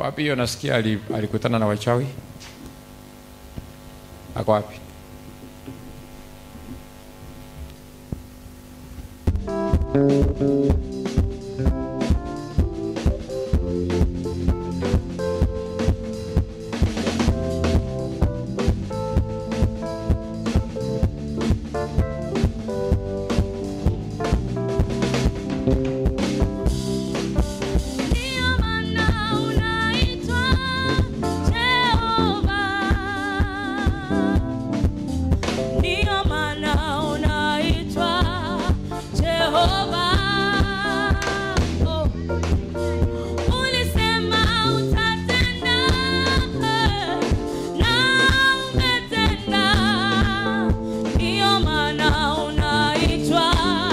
wapi hiyo nasikia ali- alikutana na wachawi ako wapi Ndio maana unaitwa Jehova. Ndio maana unaitwa Jehova. Oh. Ulisema utatenda na umetenda. Ndio maana unaitwa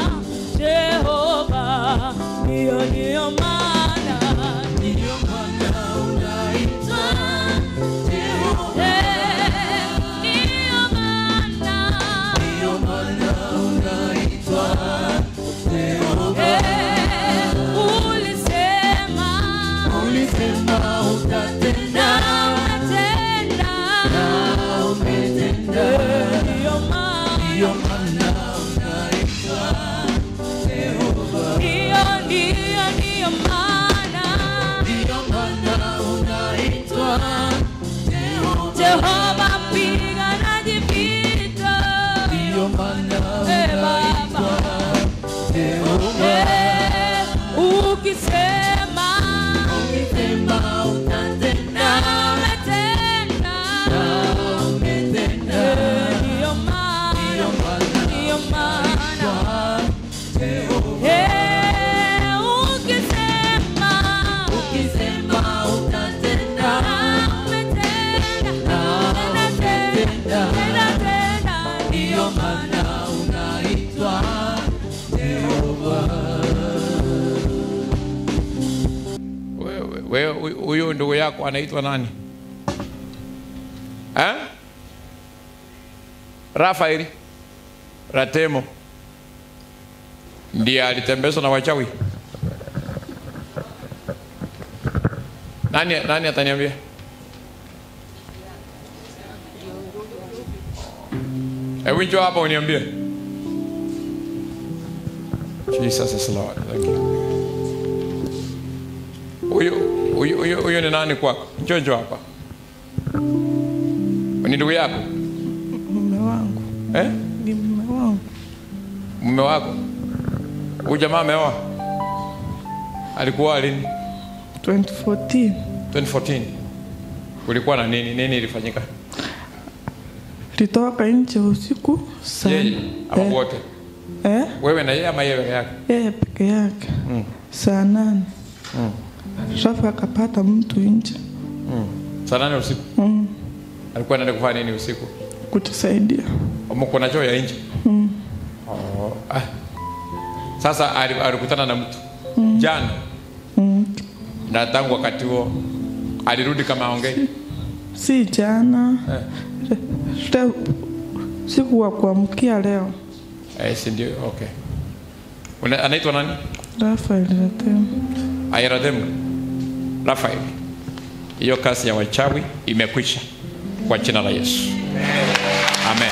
Jehova. Ndio ndio maana ndio maana unaitwa Jehova. Ndio maana ndio maana unaitwa Jehova. Ulisema ulisema utatenda umetenda na umetenda. Ndio maana ndio maana unaitwa Jehova. Ndio ndio ndio maana ndio maana unaitwa Jehova. Jehova mpiganaji vita. Ndio maana unaitwa Jehova. Ukisema ukisema utatenda umetenda na umetenda. Ndio maana ndio maana Eh, ukisema ukisema utatenda umetenda umetenda umetenda ndio maana unaitwa Wewe- wewe huyu- huyu ndugu yako anaitwa nani eh? rafaeli ratemo ndiye alitembezwa na wachawi nani, nani ataniambia hebu njoo hapa uniambie jesus is lord thank you huyu huyu huyu huyu ni nani kwako njoo njoo hapa ni ndugu yako mume wangu eh? ni mume wangu mume wako huyu jamaa ameoa alikuwa lini 2014 2014 kulikuwa na nini nini ilifanyika litoka nje usiku sana yeye ama eh, wote eh, wewe na yeye ama yeye peke yake yeye peke yake saa nane rafu akapata mtu nje saa nane usiku mm, alikuwa anaenda kufanya nini usiku kutusaidia mko na choo ya nje oh, ah. sasa ali- alikutana na mtu jana mm. na tangu wakati huo alirudi kama aongei si jana eh. leo siku wa kuamkia leo Eh, si ndio okay Una- anaitwa nani rafael ratemu airadhemu rafael hiyo kazi ya wachawi imekwisha kwa jina la yesu amen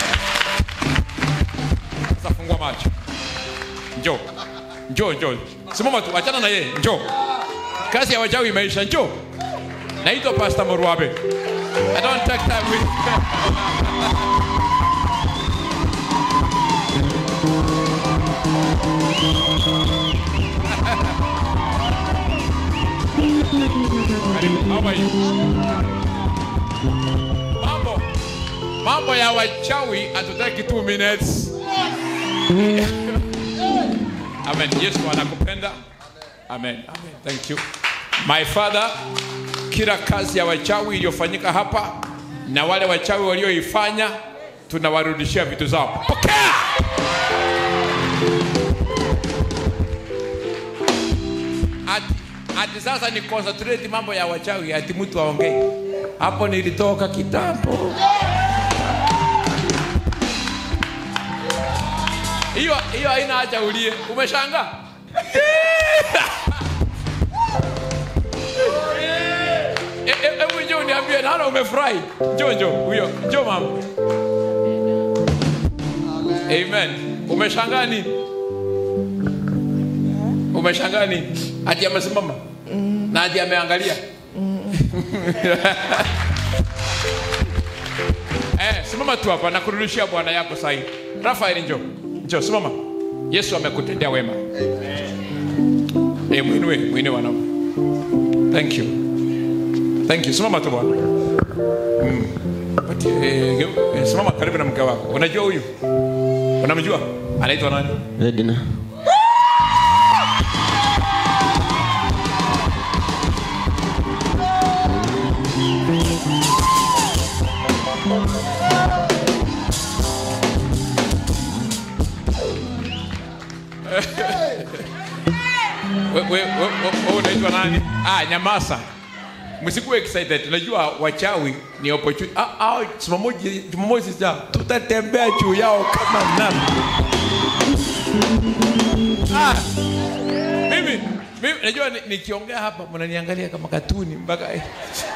sasa fungua macho njoo njoo njoo simama tu achana na yeye njoo kazi ya wachawi imeisha njoo naitwa pastor morwabe i don't take time with Karibu, how are you? mambo mambo ya wachawi hatutaki 2 minutes amen yesu anakupenda amen amen thank you my father kila kazi ya wachawi iliyofanyika hapa na wale wachawi walioifanya tunawarudishia vitu zao pokea ati, ati sasa ni concentrate mambo ya wachawi ati mtu aongei hapo nilitoka kitambo hiyo hiyo haina haja ulie umeshangaa Eh, naona umefurahi. Njoo njoo huyo. Njoo mama. Amen. Umeshangaa nini? Umeshangaa nini? Ati amesimama na ati ameangalia. Eh, simama tu hapa na kurudishia bwana yako sahi. Rafael njoo. Njoo simama. Yesu amekutendea wema. Eh, mwinue, mwinue wanaume. Thank you. Thank you. Simama tu bwana. Mm. But, eh, geu- eh, simama karibu na mke wako. Unajua huyu? Unamjua? Anaitwa nani? Edna. We- we- we- we- we unaitwa nani? Ah, Nyamasa. Msikuwe excited. Najua wachawi ni opportunity. Ah, ah, Jumamosi Jumamosi ja tutatembea juu yao kama nani. Ah. Mimi mimi najua ni- nikiongea hapa mnaniangalia kama katuni mpaka eh.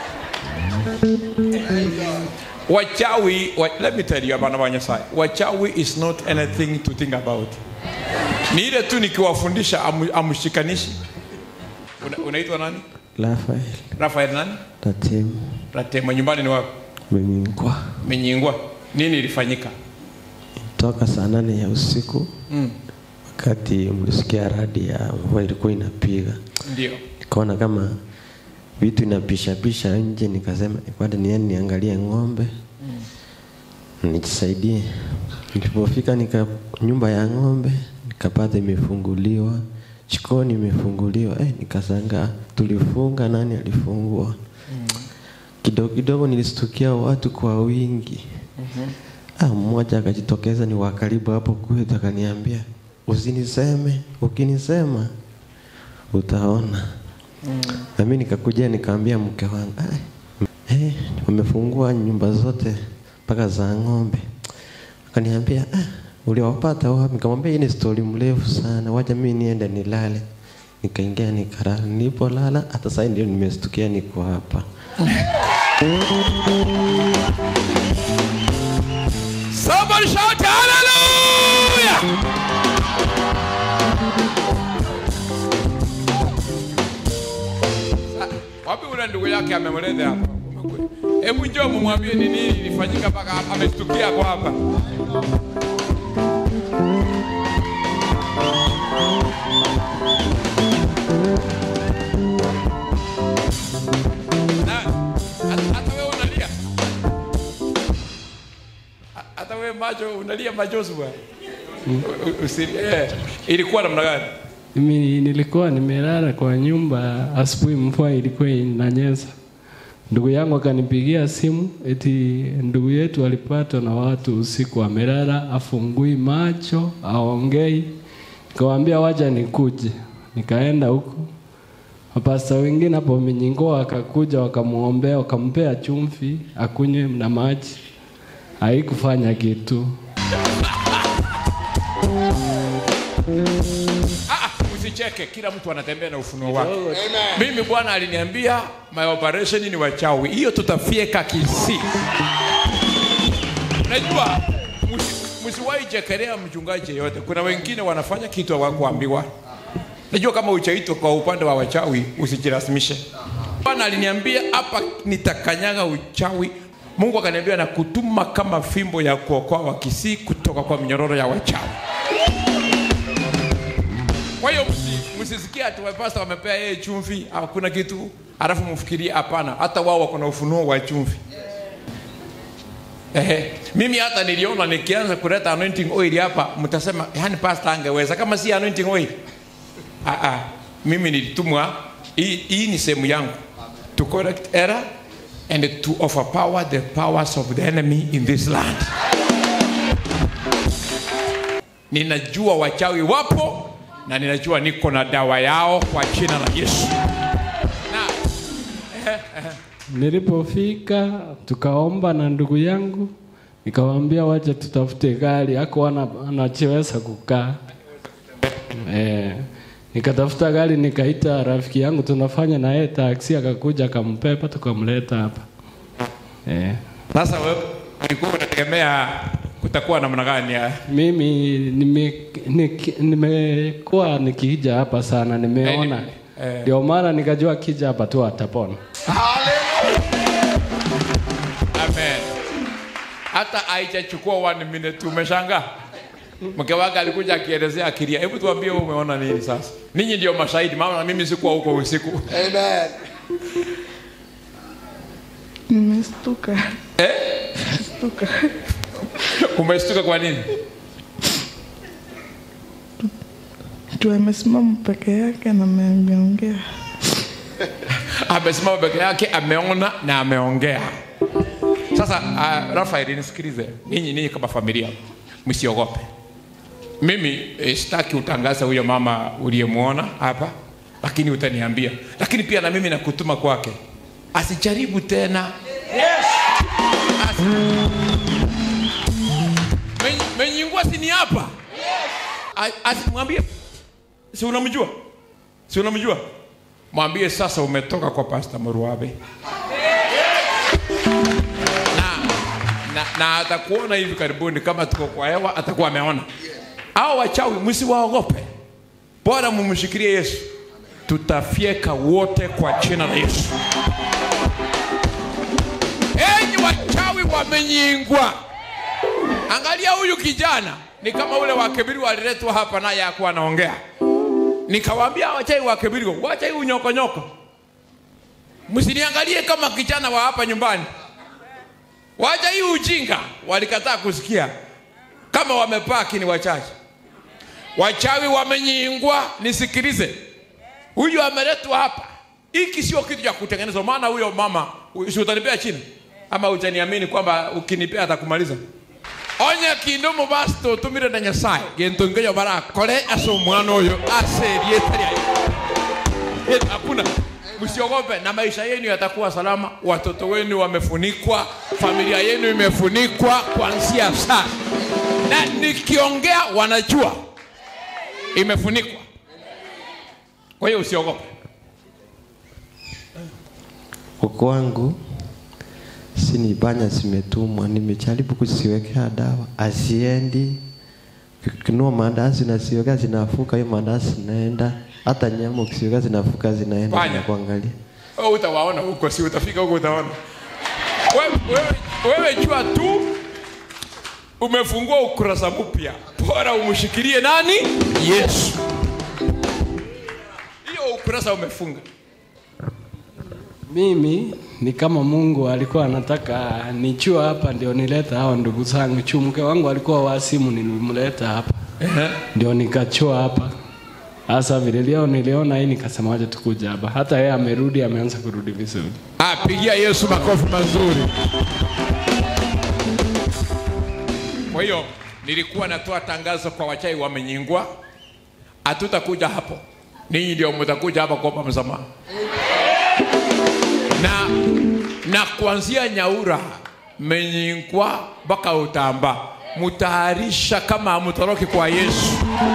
Wachawi, wa, let me tell you abana banyasai. Wachawi is not anything to think about. Ni ile tu nikiwafundisha amu- amshikanishi. Una, unaitwa nani? Rafael. Rafael nani? Tatim. Ratema nyumbani ni wapi? Miminkwa. Menyingwa. Nini ilifanyika? Toka saa nane ya usiku Mm. wakati mlisikia radi ya mvua ilikuwa inapiga, Ndio. nikaona kama vitu inapishapisha nje, nikasema kwenda niende niangalie ng'ombe nijisaidie. Nilipofika nika nyumba ya ng'ombe nikapata imefunguliwa, jikoni imefunguliwa. Eh, nikasanga tulifunga, nani alifungua? Kidogo kidogo nilistukia watu kwa wingi. Ah, mmoja akajitokeza ni wa karibu hapo kwetu, akaniambia usiniseme, ukinisema utaona. Na mimi nikakuja nikaambia mke wangu, "Ah, eh, wamefungua nyumba zote mpaka za ng'ombe. Akaniambia, ah, uliwapata wapi? Nikamwambia hii ni stori mrefu sana, wacha mimi niende nilale. Nikaingia nikalala, nilipolala hata sasa ndio nimestukia niko hapa. Somebody shout hallelujah! Ah, Wapi ule ndugu yake amemleta hapa? Umekwe- Hebu njoo mumwambie ni nini ilifanyika mpaka amestukia kwa hapa. Na, hata- hata wewe unalia hata wewe macho unalia machozi bwana U- u- usi- eh, ilikuwa namna gani Mimi nilikuwa nimelala kwa nyumba, asubuhi mvua ilikuwa inanyesha. Ndugu yangu akanipigia simu eti ndugu yetu alipatwa na watu usiku, amelala afungui macho, aongei. Nikamwambia wacha nikuje, nikaenda huko. Mapasta wengine hapo Minyingo akakuja wakamuombea, wakampea chumvi akunywe na maji, haikufanya kitu. Ah, usicheke kila mtu anatembea na ufunuo wake mimi bwana aliniambia my operation ni wachawi hiyo tutafieka kisi unajua msi- msiwahi chekelea mchungaji yeyote kuna wengine wanafanya kitu hawakuambiwa najua kama uchaitwa kwa upande wa wachawi usijirasimishe bwana aliniambia hapa nitakanyaga uchawi mungu akaniambia na kutuma kama fimbo ya kuokoa wakisii kutoka kwa minyororo ya wachawi kwa hiyo msi- msisikie ati pasta wamepea yeye chumvi hakuna kitu alafu mfikirie hapana hata wao wako na ufunuo wa chumvi Ehe. mimi hata niliona nikianza kuleta anointing oil hapa mtasema yani pasta angeweza kama si anointing oil ah, ah. mimi nilitumwa hii, hii ni sehemu yangu to correct error and to overpower the powers of the enemy in this land ninajua wachawi wapo na ninajua niko na dawa yao kwa jina la yesu na Nilipofika tukaomba na ndugu yangu, nikamwambia wacha tutafute gari, ako ana- anacheweza kukaa eh, nikatafuta gari, nikaita rafiki yangu tunafanya na yeye taksi, akakuja akampepa, tukamleta hapa. eh. Sasa wewe ulikuwa unategemea kutakuwa namna gani? ya- Mimi nime- niki- nimekuwa nikija hapa sana, nimeona Eh. ndio maana nikajua kija hapa tu atapona. Amen. Hata haijachukua one minute umeshangaa. Mke wake alikuja akielezea akilia. Hebu tuambie wewe umeona nini sasa? Ninyi ndio mashahidi, maana mimi sikuwa huko usiku. Amen. Nimestuka. Eh? Stuka. Umestuka kwa nini? Tu amesimama peke yake na ameongea. Amesimama peke yake, ameona na ameongea. Sasa uh, Rafael, nisikilize. Ninyi ninyi kama familia msiogope. Mimi eh, sitaki utangaze huyo mama uliyemwona hapa, lakini utaniambia. Lakini pia na mimi nakutuma kwake, asijaribu tena. Asi... Men- Menyingua si ni hapa? A- Asimwambie, si unamjua, si unamjua, mwambie sasa umetoka kwa Pastor Muruabe na, na, na atakuona hivi karibuni, kama tuko kwa hewa atakuwa ameona. Hao wachawi msiwaogope, bora mumshikilie Yesu, tutafyeka wote kwa jina la Yesu. Enyi wachawi wamenyingwa, angalia huyu kijana ni kama ule wa Kebiri aliletwa hapa, naye hakuwa anaongea. Nikawaambia wachawi wa Kebiri, wacha hii unyokonyoko, msiniangalie kama kijana wa hapa nyumbani. Wacha hii ujinga, walikataa kusikia. Kama wamepaki ni wachache. Wachawi wamenyingwa, nisikilize. Huyu ameletwa hapa, hiki sio kitu cha kutengenezwa. Maana huyo mama, si utanipea chini ama utaniamini kwamba ukinipea atakumaliza? Onya kindomo basi tutumire na Nyasaye gento ngeyo bara kore aso mwana uyu aserie tari ayo hakuna msiogope na maisha yenu yatakuwa salama watoto wenu wamefunikwa familia yenu imefunikwa kuanzia sasa na nikiongea wanajua imefunikwa kwa hiyo usiogope Huko wangu si ni banya zimetumwa, nimejaribu kuziwekea dawa, asiendi kinua mandazi nasiweka zinafuka, hiyo mandazi zinaenda, hata nyama ukisiweka zinafuka zinaenda, Banya. na kuangalia wewe utawaona huko, si utafika huko utaona. Wewe, wewe, wewe jua tu umefungua ukurasa mpya, bora umshikilie nani? Yesu. Hiyo ukurasa umefunga. Mimi ni kama Mungu alikuwa anataka nichua hapa ndio nileta hao ndugu zangu. Chu mke wangu alikuwa wasimu, nilimleta hapa ndio nikachua hapa. Sasa vile leo niliona hii nikasema wacha tukuja hapa. Hata yeye amerudi, ameanza kurudi vizuri. Ah, pigia Yesu makofi mazuri. Kwa hiyo nilikuwa natoa tangazo kwa wachawi wamenyingwa, hatutakuja hapo, ninyi ndio mtakuja hapa kuomba msamaha na, na kuanzia Nyaura menyingwa mpaka Utamba, mutaharisha kama hamtoroki kwa Yesu.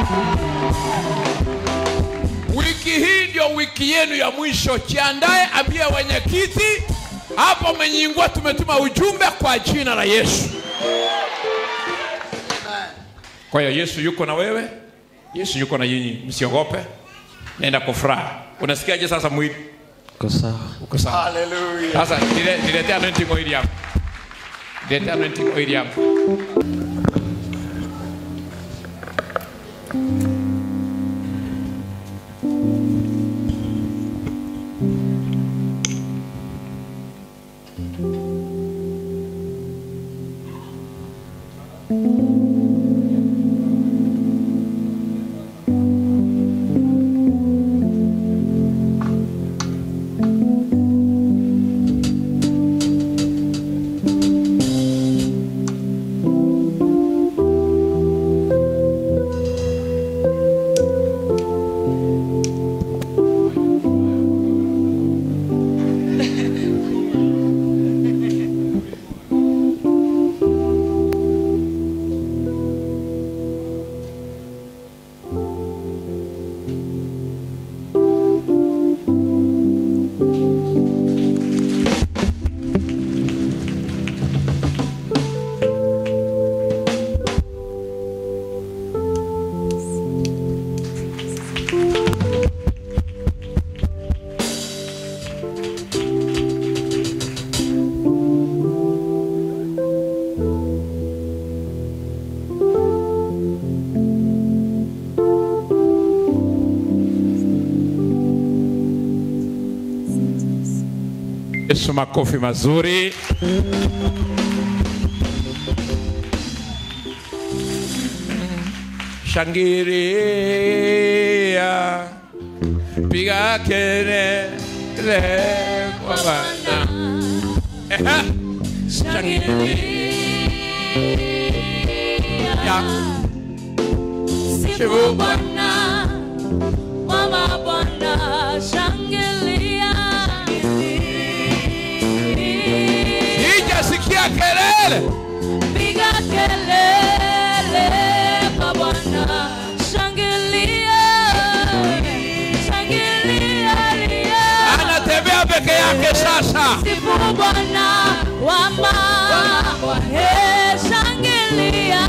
Wiki hii ndio wiki yenu ya mwisho, jiandae, ambia wenyekiti hapo Menyingwa tumetuma ujumbe kwa jina la Yesu. Kwa hiyo Yesu yuko na wewe, Yesu yuko na nyinyi, msiogope, nenda kwa furaha. Unasikiaje sasa mwili? Uko sawa. Uko sawa? Hallelujah. Sasa nile- niletea anointing oil yako, niletea anointing oil yako. Yesu makofi mazuri. Shangilia, piga kelele kwa Bwana. Ehe. Shangilia, Sifu Bwana, mama Bwana, shangilia. sijasikia kelele. Piga kelele kwa Bwana, shangilia. Shangilia, lia. Anatembea peke yake sasa. Sifu Bwana wama Hey, shangilia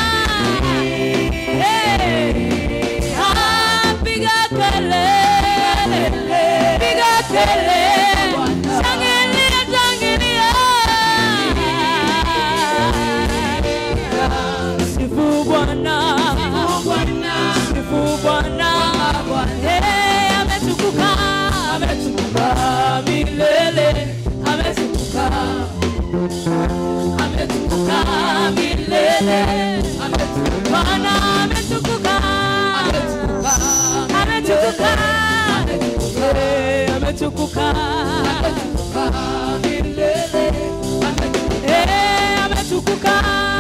Hey, ah, piga kelele piga kelele shangilia shangilia Sifu Bwana Sifu Bwana Hey, ametukuka ametukuka milele ametukuka ametukuka milele Bwana ametukuka ametukuka Eh, ametukuka milele Eh, ametukuka